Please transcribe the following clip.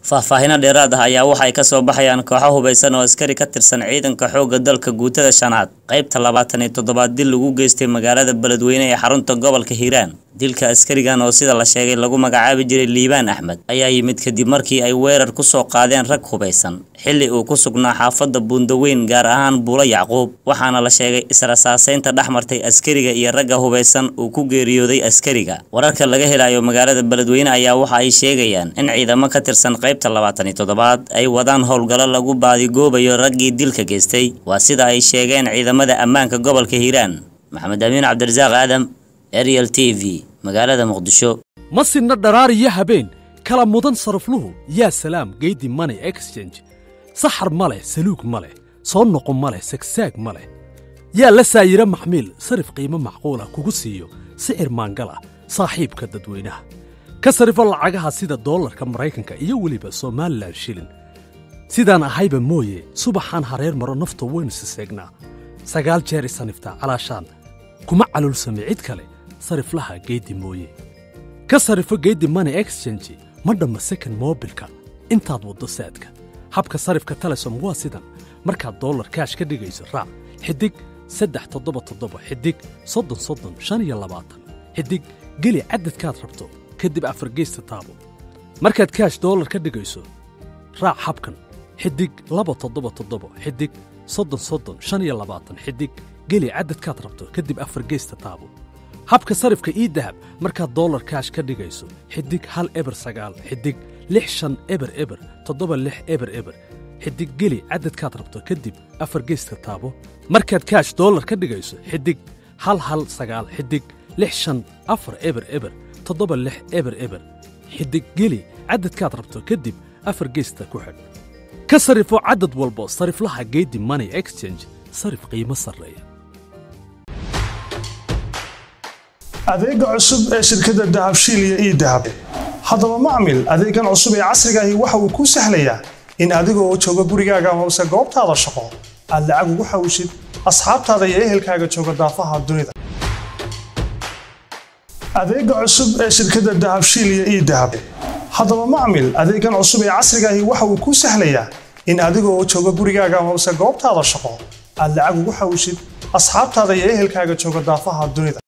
faahfaahino dheeraad ah ayaa waxa ay ka soo baxayaan kooxo hubaysan oo askari ka tirsan ciidanka xoogga dalka guutada shanaad qaybta labaatan iyo toddobaad dil lagu geystay magaalada beledweyne ee xarunta gobolka hiiraan dilka askarigan oo sida la sheegay lagu magacaabi jiray liibaan axmed ayaa yimid kadib markii ay weerar ku soo qaadeen rag hubaysan xilli uu ku sugnaa xaafadda buundaweyn gaar ahaan buulo yacquub waxaana la sheegay israsaaseynta dhex martay askariga iyo ragga hubaysan uu ku geeriyooday askariga wararka laga helayo magaalada beledweyne ayaa waxa ay sheegayaan in ciidamo ka tirsan qaybta labaatan iyo toddobaad ay wadaan howlgallo lagu baadigoobayo raggii dilka geystay waa sida ay sheegeen ciidamada ammaanka gobolka hiiraan maxamed amiin cabdirasaaq aadam ariel t v magaalada muqdisho ma sinna dharaariyo habeen kala mudan sarafluhu yaa salaam geydi money exchange saxar ma leh saluug ma leh soo noqo ma leh sagsaag ma leh yaa la saayiro maxmiil sarif qiimo macquul ah kugu siiyo sicir maangal ah saaxiibka dadweynaha ka sarifo lacagaha sida doolarka maraykanka iyo weliba somalilan shilin sidaan ahayba mooye subaxaan hareer maro nafta waynu siseegnaa sagaal jeer isaniftaa calaashaan kuma calulsame cid kale sariflaha geeddi mooye ka sarifo geeddi money exchange ma dhamma second moobilka intaad waddo saadka habka sarifka telesom waa sidan markaad dollar kaash ka dhigayso raac xidig saddex toddoba toddoba xidig soddon soddon shan iyo labaatan xidig geli caddadkaad rabto kadib afargeysta taabo markaad kaash dollar ka dhigayso raac habkan xidig laba toddoba toddoba xidig soddon soddon shan iyo labaatan xidig geli caddadkaad rabto kadib afargeysta taabo habka sarifka ii dahab markaad dollar kaash ka dhigayso xidig hal eber sagaal xidig lix shan eber eber toddoba lix eber eber xidig geli caddadkaad rabto kadib afargeyska taabo markaad kaash dollar ka dhigayso xidig hal hal sagaal xidig lix shan afar eber eber toddoba lix eber eber xidig geli caddadkaad rabto kadib afar geysta ku xidh ka sarifo caddad walbo sariflaha geedi money exchange sarif qiimo sarreeya adeega cusub ee shirkadda dahabshiil iyo ii dahab haddaba macmil adeegan cusub ee casrigaahi waxa uu kuu sahlayaa in adigoo jooga gurigaaga hoose goobtaada shaqo aad lacag ugu xawshid asxaabtaada iyo ehelkaaga jooga daafaha dunida adeega cusub ee shirkadda dahabshiil iyo ii dahab haddaba macmil adeegan cusub ee casrigaahi waxa uu kuu sahlayaa in adigoo jooga gurigaaga hoose goobtaada shaqo aad lacag ugu xawshid asxaabtaada iyo ehelkaaga jooga daafaha dunida